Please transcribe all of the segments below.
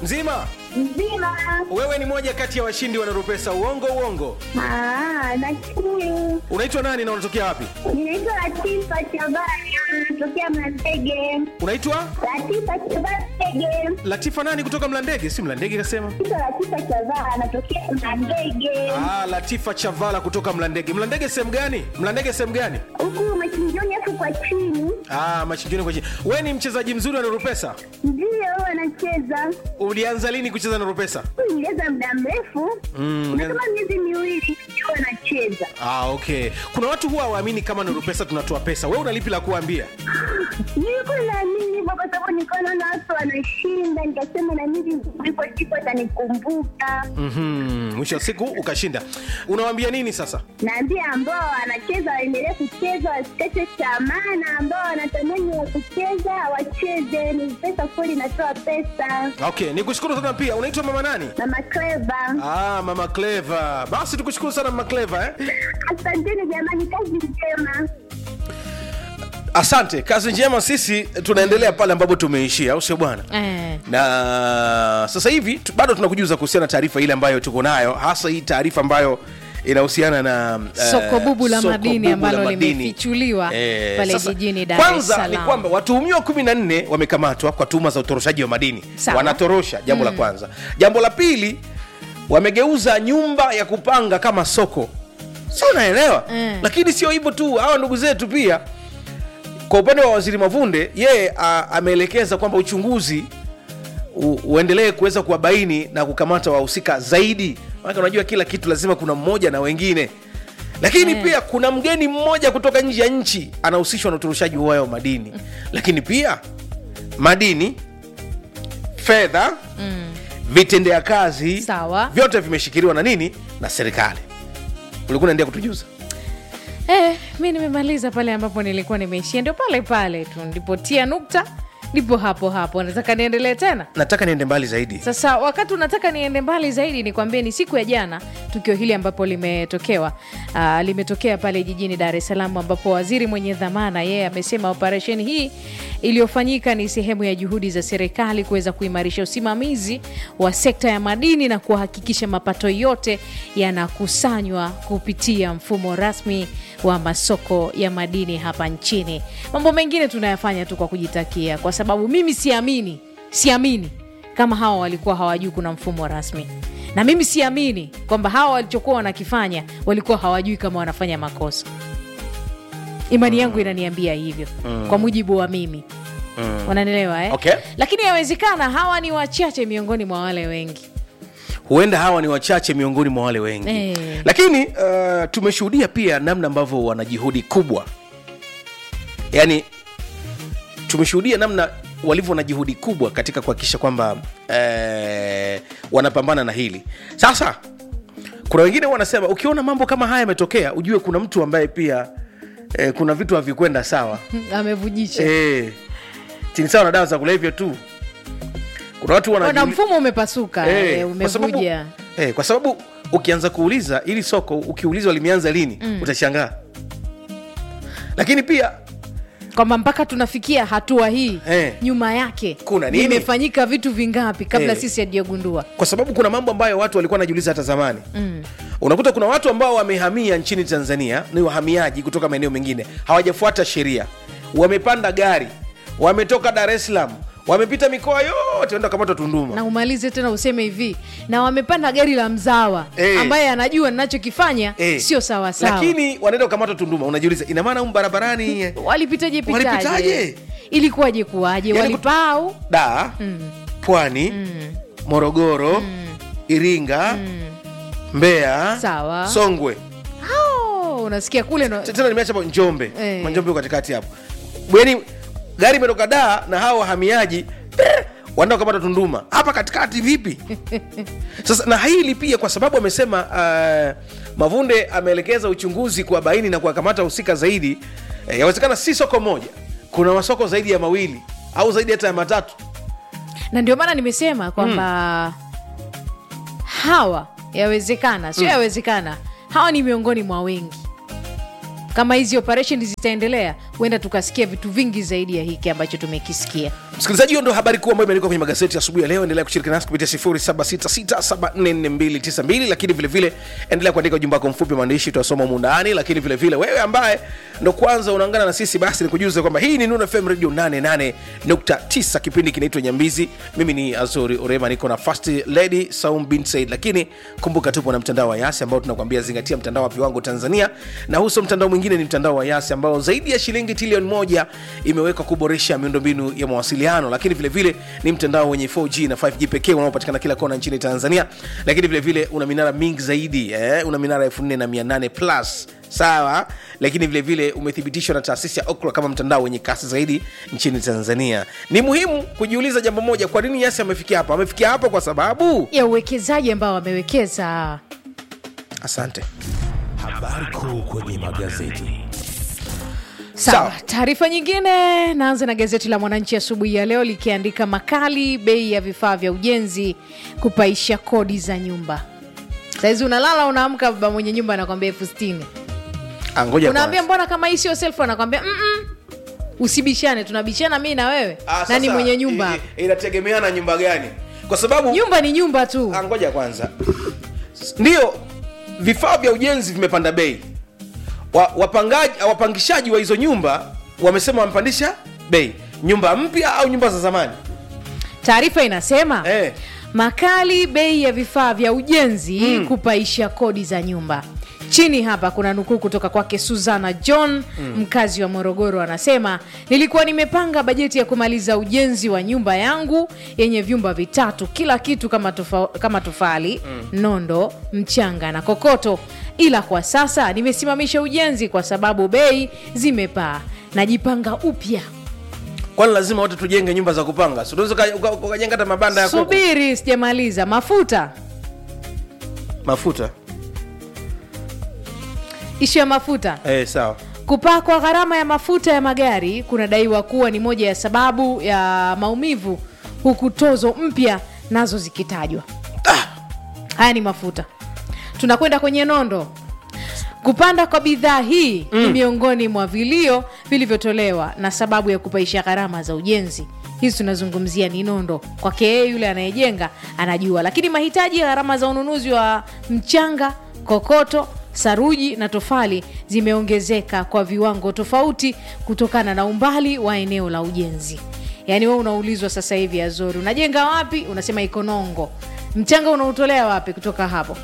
Mzima. Mzima. Wewe ni moja kati ya washindi wa Nurupesa. Uongo uongo. Ah, nashukuru. Unaitwa nani na unatokea wapi? Ninaitwa Latifa Shabani, natokea Mlandege. Unaitwa Latifa Shabani. Latifa nani kutoka Mlandege? Si Mlandege kasema. Naitwa Latifa Shabani, natokea Mlandege. Ah, Latifa Chavala kutoka Mlandege. Mlandege sehemu gani? Mlandege sehemu gani? Huku machinjoni hapo kwa chini. Ah, machinjoni kwa chini. Wewe ni mchezaji mzuri wa Nurupesa. Ndio wanacheza. Ulianza lini kucheza Nurupesa? Niliweza muda mrefu. Mm, Na kama miezi miwili ndio wanacheza. Ah, okay. Kuna watu huwa hawaamini kama Nurupesa tunatoa pesa. Wewe una lipi la kuambia? Nilikuwa naamini hivyo kwa sababu nilikuwa naona watu wanashinda, nikasema na mimi ndipo siku atanikumbuka. Mhm. Mwisho wa siku ukashinda. Unawaambia nini sasa? Naambia ambao wanacheza waendelee kucheza, wasikate tamaa, na ambao wanatamani wa kucheza wacheze. Ni pesa kweli, inatoa pesa. Okay, nikushukuru sana pia. Unaitwa mama nani? Mama Cleva, Ah, mama Clever. Basi tukushukuru sana mama Clever eh? asanteni jamani, kazi njema. Asante, kazi njema. Sisi tunaendelea pale ambapo tumeishia, au sio bwana? Eh. Na sasa hivi tu- bado tunakujuza kuhusiana na taarifa ile ambayo tuko nayo, hasa hii taarifa ambayo inahusiana na eh, Soko bubu la soko madini bubu la ambalo madini. limefichuliwa pale sasa, jijini Dar es Kwanza ni Salaam. kwamba watuhumiwa 14 wamekamatwa kwa tuhuma za utoroshaji wa madini, Sawa. wanatorosha. Jambo la kwanza. Jambo la pili, wamegeuza nyumba ya kupanga kama soko, si unaelewa? Mm. Lakini sio hivyo tu, hawa ndugu zetu pia kwa upande wa waziri Mavunde, yeye a- ameelekeza kwamba uchunguzi u, uendelee kuweza kuwabaini na kukamata wahusika zaidi, maana unajua kila kitu lazima kuna mmoja na wengine, lakini Eh. pia kuna mgeni mmoja kutoka nje ya nchi anahusishwa na utoroshaji huo wa madini, lakini pia madini, fedha, vitendea kazi Sawa. vyote vimeshikiliwa na nini na serikali. Ulikuwa unaendelea kutujuza Eh, mi nimemaliza pale ambapo nilikuwa nimeishia, ndio pale pale tu ndipotia nukta, ndipo hapo hapo. Nataka niendelee tena. nataka niende mbali zaidi. Sasa wakati unataka niende mbali zaidi, nikwambie ni siku ya jana tukio hili ambapo limetokewa uh, limetokea pale jijini Dar es Salaam, ambapo waziri mwenye dhamana yeye amesema operesheni hii iliyofanyika ni sehemu ya juhudi za serikali kuweza kuimarisha usimamizi wa sekta ya madini na kuhakikisha mapato yote yanakusanywa kupitia mfumo rasmi wa masoko ya madini hapa nchini. Mambo mengine tunayafanya tu kwa kujitakia, kwa sababu mimi siamini, siamini kama hawa walikuwa hawajui kuna mfumo rasmi, na mimi siamini kwamba hawa walichokuwa wanakifanya walikuwa hawajui kama wanafanya makosa. Imani yangu inaniambia hivyo kwa mujibu wa mimi wananielewa eh? Okay. Lakini yawezekana hawa ni wachache miongoni mwa wale wengi. huenda hawa ni wachache miongoni mwa wale wengi Eh. lakini uh, tumeshuhudia pia namna ambavyo wana juhudi kubwa yaani tumeshuhudia namna walivyo na juhudi kubwa katika kuhakikisha kwamba eh, wanapambana na hili sasa kuna wengine wanasema ukiona mambo kama haya yametokea ujue kuna mtu ambaye pia eh, kuna vitu havikwenda sawa Amevujisha eh, ni sawa na dawa za kulevya tu kuna watu na wanajiuli- mfumo umepasuka Eh, eh, kwa sababu- umevuja. eh, kwa sababu ukianza kuuliza ili soko ukiulizwa limeanza lini utashangaa lakini pia kwamba mpaka tunafikia hatua hii Eh. nyuma yake Kuna nini? vimefanyika vitu vingapi kabla Eh. sisi hatujagundua kwa sababu kuna mambo ambayo watu walikuwa wanajiuliza hata zamani unakuta kuna watu ambao wamehamia nchini tanzania ni wahamiaji kutoka maeneo mengine hawajafuata sheria wamepanda gari wametoka dar es salaam wamepita mikoa yote enda kamatwa tunduma na umalize tena useme hivi na wamepanda gari la mzawa Eh. ambaye anajua ninachokifanya Eh, sio sawasawa lakini wanaenda kukamatwa tunduma unajiuliza ina maana humu barabarani walipitaje pitaje Walipitaje? ilikuwaje kuwaje Yaani walipau da pwani morogoro iringa mbeya Sawa. songwe oh, unasikia kule no... tena nimeacha hapo njombe Eh. njombe uko katikati hapo bweni gari imetoka daa na hawa wahamiaji eh, wanaenda kukamata tunduma hapa katikati vipi sasa na hili pia kwa sababu amesema uh, mavunde ameelekeza uchunguzi kuwabaini na kuwakamata husika zaidi eh, yawezekana si soko moja kuna masoko zaidi ya mawili au zaidi hata ya matatu na ndio maana nimesema kwamba hawa yawezekana sio yawezekana hawa ni miongoni mwa wengi kama hizi operation zitaendelea huenda tukasikia vitu vingi zaidi ya hiki ambacho tumekisikia msikilizaji hiyo ndo habari kuu ambayo imeandikwa kwenye magazeti asubuhi ya leo endelea kushiriki nasi kupitia 0766744292 lakini vile vile endelea kuandika ujumbe wako mfupi maandishi tutasoma mundani lakini vile vile wewe ambaye ndo kwanza unaungana na sisi basi nikujuze kwamba hii ni Nuna FM radio 88.9 kipindi kinaitwa nyambizi mimi ni azori orema niko na first lady saum bin said lakini kumbuka tupo na mtandao wa yasi ambao tunakwambia zingatia mtandao wa viwango tanzania na huso mtandao mwingine ni mtandao wa yasi ambao zaidi ya shilingi trilioni moja imewekwa kuboresha miundombinu ya mawasiliano lakini vile vile ni mtandao wenye 4g na 5g pekee unaopatikana kila kona nchini tanzania lakini vile vile una minara mingi zaidi eh? una minara 4800 plus sawa lakini vile vile umethibitishwa na taasisi ya okra kama mtandao wenye kasi zaidi nchini tanzania ni muhimu kujiuliza jambo moja kwa nini yasi amefikia hapa amefikia hapa kwa sababu ya uwekezaji ambao wamewekeza asante Habari kuu kwenye magazeti. sawa Sawa. taarifa nyingine naanza na gazeti la mwananchi asubuhi ya leo likiandika makali bei ya vifaa vya ujenzi kupaisha kodi za nyumba sahizi unalala unaamka baba mwenye nyumba anakwambia elfu sitini Ah, ngoja unaambia kwanza. mbona kama hii sio selfu anakwambia "Mm-mm, usibishane tunabishana mi na wewe Ah, nani sasa, mwenye nyumba i- i- inategemeana nyumba gani kwa sababu nyumba ni nyumba tu Ah, ngoja kwanza ndio vifaa vya ujenzi vimepanda bei wa, wapangaji wapangishaji wa hizo nyumba wamesema wamepandisha bei nyumba mpya au nyumba za zamani taarifa inasema eh. makali bei ya vifaa vya ujenzi mm. kupaisha kodi za nyumba chini hapa kuna nukuu kutoka kwake suzana john mm. mkazi wa morogoro anasema nilikuwa nimepanga bajeti ya kumaliza ujenzi wa nyumba yangu yenye vyumba vitatu kila kitu kama, tofa, kama tofali mm. nondo mchanga na kokoto ila kwa sasa nimesimamisha ujenzi kwa sababu bei zimepaa najipanga upya kwani lazima wote tujenge nyumba za kupanga Si unaweza uka- uka- ukajenga hata mabanda ya kuku. subiri sijamaliza mafuta mafuta ishu ya mafuta eh, sawa kupaa kwa gharama ya mafuta ya magari kunadaiwa kuwa ni moja ya sababu ya maumivu huku tozo mpya nazo zikitajwa ah, haya ni mafuta tunakwenda kwenye nondo kupanda kwa bidhaa hii mm. ni miongoni mwa vilio vilivyotolewa na sababu ya kupaisha gharama za ujenzi hizi tunazungumzia ni nondo kwake yeye yule anayejenga anajua lakini mahitaji ya gharama za ununuzi wa mchanga kokoto saruji na tofali zimeongezeka kwa viwango tofauti kutokana na umbali wa eneo la ujenzi yaani we unaulizwa sasa hivi azori unajenga wapi unasema ikonongo mchanga unautolea wapi kutoka hapo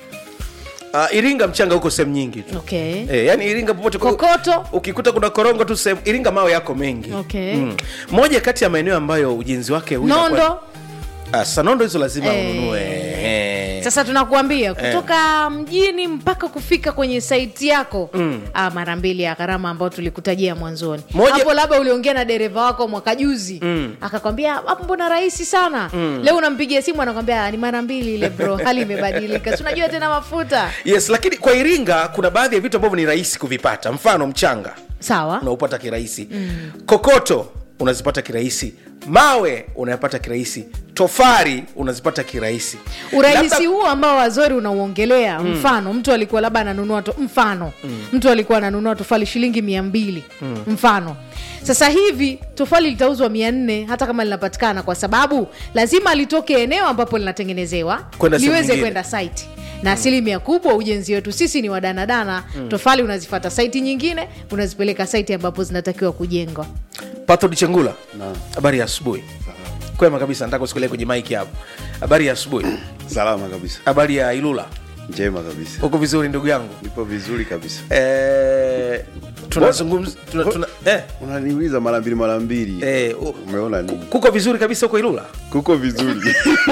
uh, iringa mchanga huko sehemu nyingi tu okay. Eh, yani iringa popote Kokoto? ukikuta kuna korongo tu sehemu iringa mawe yako mengi Okay. moja kati ya maeneo ambayo ujenzi wake unakuwa- nondo Ah, sasa nondo hizo lazima Eh. ununue Eh. sasa tunakuambia kutoka mjini mpaka kufika kwenye saiti yako mm. ah, mara mbili ya gharama ambayo tulikutajia mwanzoni Moja- hapo labda uliongea na dereva wako mwaka juzi mm. akakwambia hapo mbona rahisi sana mm. leo unampigia simu anakwambia "Ah, ni mara mbili ile bro hali imebadilika Si unajua tena mafuta yes lakini kwa iringa kuna baadhi ya vitu ambavyo ni rahisi kuvipata mfano mchanga sawa unaupata kirahisi mm. kokoto unazipata kirahisi mawe unayapata kirahisi tofari unazipata kirahisi urahisi Labda- huu ambao wazori unauongelea mm. mfano mtu alikuwa labda ananunua to, mfano mm. mtu alikuwa ananunua tofali shilingi mia mbili mm. mfano sasa hivi tofali litauzwa mia nne hata kama linapatikana kwa sababu lazima litoke eneo ambapo linatengenezewa Kwenda sehemu liweze nyingine. kwenda site na asilimia kubwa ujenzi wetu sisi ni wadanadana mm. tofali unazifata saiti nyingine unazipeleka saiti ambapo zinatakiwa kujengwa pathod chengula habari ya asubuhi kwema kabisa nataka usikulie kwenye maiki hapo habari ya asubuhi salama kabisa habari ya ilula njema kabisa huko vizuri ndugu yangu nipo vizuri kabisa eh, tunazungumza tuna, tuna, eh, unaniuliza mara mbili mara mbili eh, u- umeona nini kuko vizuri kabisa huko ilula kuko vizuri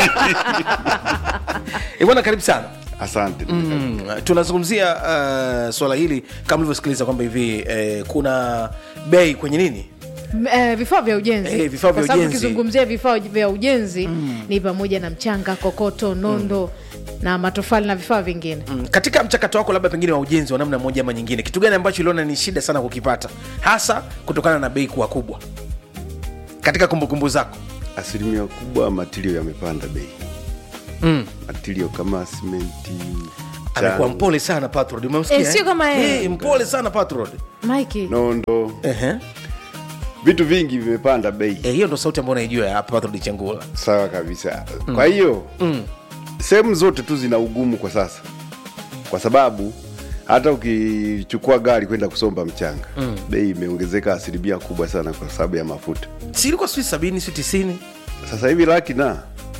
Eh, bwana karibu sana asante mm, tunazungumzia uh, swala hili kama ulivyosikiliza kwamba hivi eh, kuna bei kwenye nini M- eh, vifaa vya ujenzi Eh, vifaa vya Kwa sababu ujenzi. ukizungumzia vifaa vya ujenzi mm. ni pamoja na mchanga kokoto nondo mm. na matofali na vifaa vingine mm, katika mchakato wako labda pengine wa ujenzi wa namna moja ama nyingine kitu gani ambacho uliona ni shida sana kukipata hasa kutokana na bei kuwa kubwa katika kumbukumbu zako asilimia kubwa matirio yamepanda bei mm. matirio kama simenti amekuwa mpole sana patrod umemsikia Eh, sio kama yeye. Eh, mpole sana patrod Mike nondo Ehe. vitu vingi vimepanda bei Eh, hiyo ndo sauti ambayo naijua ya patrod chengula sawa kabisa kwa hiyo sehemu zote tu zina ugumu kwa sasa kwa sababu hata ukichukua gari kwenda kusomba mchanga bei imeongezeka asilimia kubwa sana kwa sababu ya mafuta si ilikuwa sijui sabini si tisini sasa hivi laki na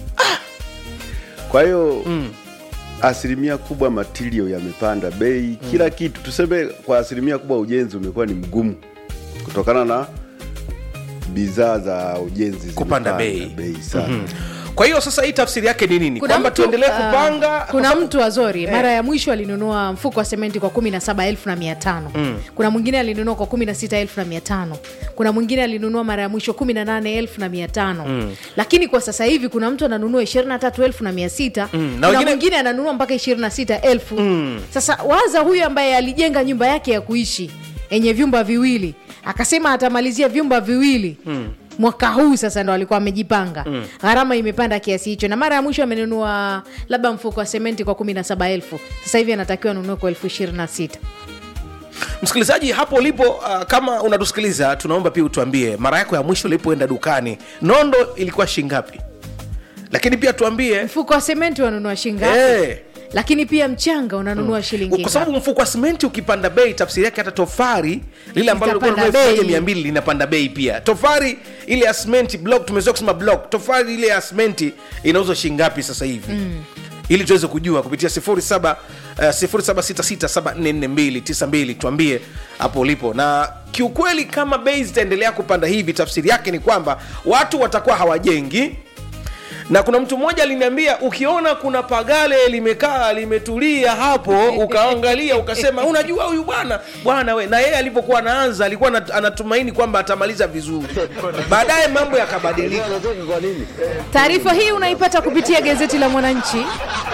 kwa hiyo asilimia kubwa matirio yamepanda bei kila kitu tuseme kwa asilimia kubwa ujenzi umekuwa ni mgumu kutokana na bidhaa za ujenzi Kupanda zimepanda bei. bei sana kwa hiyo sasa hii tafsiri yake ni nini Kuna kwamba mtu, tuendelee ah, kupanga kuna mtu azori mara ya mwisho alinunua mfuko wa sementi kwa 17500 mm. kuna mwingine alinunua kwa 16500 kuna mwingine alinunua mara ya mwisho 18500 mm. lakini kwa sasa hivi kuna mtu ananunua 23600 Mm, na kuna wengine- mwingine ananunua mpaka 26000 mm. sasa waza huyu ambaye alijenga nyumba yake ya kuishi yenye vyumba viwili akasema atamalizia vyumba viwili mm mwaka huu sasa ndo alikuwa amejipanga mm. gharama imepanda kiasi hicho na mara ya mwisho amenunua labda mfuko wa sementi kwa 17000 sasa hivi anatakiwa anunue kwa elfu ishirini na sita msikilizaji hapo ulipo uh, kama unatusikiliza tunaomba pia utuambie mara yako ya mwisho ulipoenda dukani nondo ilikuwa shingapi lakini pia tuambie mfuko wa sementi wanunua shingapi Eh. lakini pia mchanga unanunua shilingi kwa sababu mfuko wa simenti ukipanda bei tafsiri yake hata tofari lile ambalo lilikuwa Litapanda linunua elfu moja bei. mia mbili linapanda bei pia tofari ile ya simenti block tumezoea kusema block tofari ile ya simenti inauzwa shingapi sasa hivi mm. ili tuweze kujua kupitia 07 uh, 0766744292 tuambie hapo ulipo na kiukweli kama bei zitaendelea kupanda hivi tafsiri yake ni kwamba watu watakuwa hawajengi na kuna mtu mmoja aliniambia ukiona kuna pagale limekaa limetulia hapo ukaangalia ukasema unajua huyu bwana bwana we na yeye alipokuwa anaanza alikuwa anat- anatumaini kwamba atamaliza vizuri baadaye mambo yakabadilika taarifa hii unaipata kupitia gazeti la mwananchi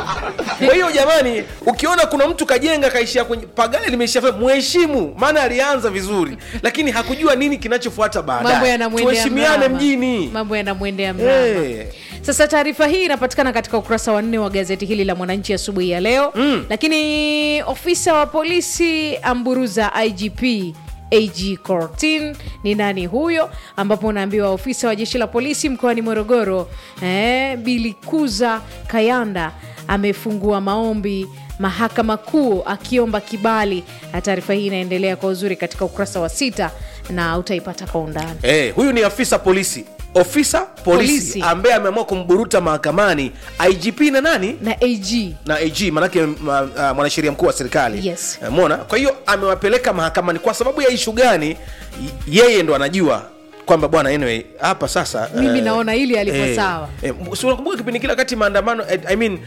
kwa hiyo jamani ukiona kuna mtu kajenga kaishia kwenye pagale limeishia fe- mheshimu maana alianza vizuri lakini hakujua nini kinachofuata mambo baadaye yanamwendea tuheshimiane mrama. mjini mambo yanamwendea mrama Eh. sasa taarifa hii inapatikana katika ukurasa wa nne wa gazeti hili la mwananchi asubuhi ya leo mm. lakini ofisa wa polisi amburuza igp ag cortin ni nani huyo ambapo unaambiwa ofisa wa jeshi la polisi mkoani morogoro eh, bilikuza kayanda amefungua maombi mahakama kuu akiomba kibali na taarifa hii inaendelea kwa uzuri katika ukurasa wa sita na utaipata kwa undani Eh, huyu ni afisa polisi ofisa polisi, Polisi. ambaye ameamua kumburuta mahakamani igp na nani na ag na ag manake ma, uh, mwanasheria mkuu wa serikali Yes. Eh, mona kwa hiyo amewapeleka mahakamani kwa sababu ya ishu gani y- yeye ndo anajua kwamba bwana anyway hapa sasa Mimi eh, naona hili alipo sawa. eh, si unakumbuka kipindi kile wakati maandamano eh, I mean,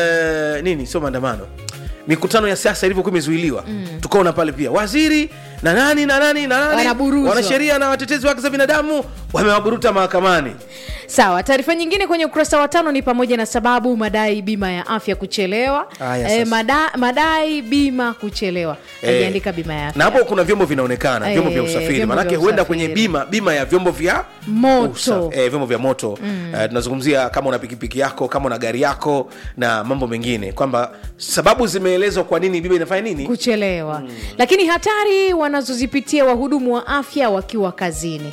eh, nini sio maandamano mikutano ya siasa ilivyokuwa imezuiliwa mm. tukaona pale pia waziri na nani na nani na nani Wanaburuzwa. wanasheria na watetezi wa haki za binadamu wamewaburuta mahakamani sawa taarifa nyingine kwenye ukurasa wa tano ni pamoja na sababu madai bima ya afya kuchelewa Aya, e, sasa. mada, madai bima kuchelewa Eh, aliandika bima ya afya na hapo kuna vyombo vinaonekana Eh, vyombo vya usafiri vyombo manake vya huenda usafiri. kwenye bima bima ya vyombo vya Moto. usa- eh, vyombo vya moto mm. uh, tunazungumzia kama una pikipiki yako kama una gari yako na mambo mengine kwamba sababu zimeelezwa kwa nini bima inafanya nini kuchelewa lakini hatari wanazozipitia wahudumu wa afya wakiwa kazini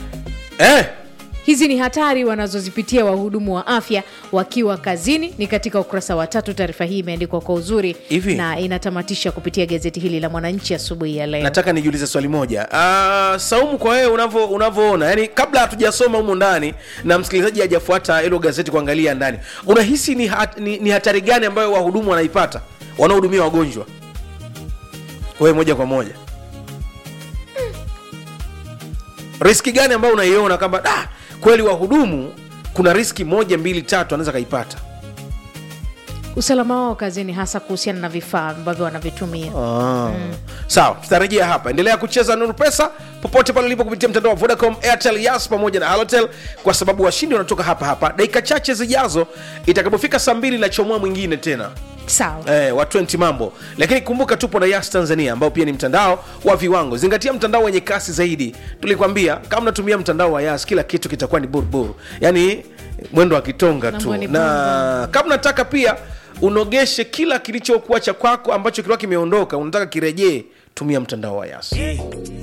eh, hizi ni hatari wanazozipitia wahudumu wa afya wakiwa kazini ni katika ukurasa wa tatu taarifa hii imeandikwa kwa uzuri Hivi? na inatamatisha kupitia gazeti hili la mwananchi asubuhi ya leo nataka nijiulize swali moja uh, saumu kwa wewe unavyo- unavyoona yani kabla hatujasoma humu ndani na msikilizaji hajafuata hilo gazeti kuangalia ndani unahisi ni, hat, ni, ni hatari gani ambayo wahudumu wanaipata wanaohudumia wagonjwa wewe moja kwa moja riski gani ambayo unaiona kwamba da kweli wahudumu kuna riski moja mbili tatu anaweza kaipata usalama wao kazini hasa kuhusiana na vifaa ambavyo wanavitumia sawa tutarejea hapa endelea kucheza nuru pesa popote pale ulipo kupitia mtandao wa vodacom airtel yas pamoja na halotel kwa sababu washindi wanatoka hapa hapa dakika chache zijazo itakapofika saa mbili na chomoa mwingine tena sawa eh, wa 20 mambo lakini kumbuka tupo na yas tanzania ambao pia ni mtandao wa viwango zingatia mtandao wenye kasi zaidi tulikwambia kama unatumia mtandao wa yas kila kitu kitakuwa ni buruburu yaani mwendo wa kitonga tu Mambo ni na kama unataka pia unogeshe kila kilichokuwa cha kwako ambacho kilikuwa kimeondoka unataka kirejee tumia mtandao wa yas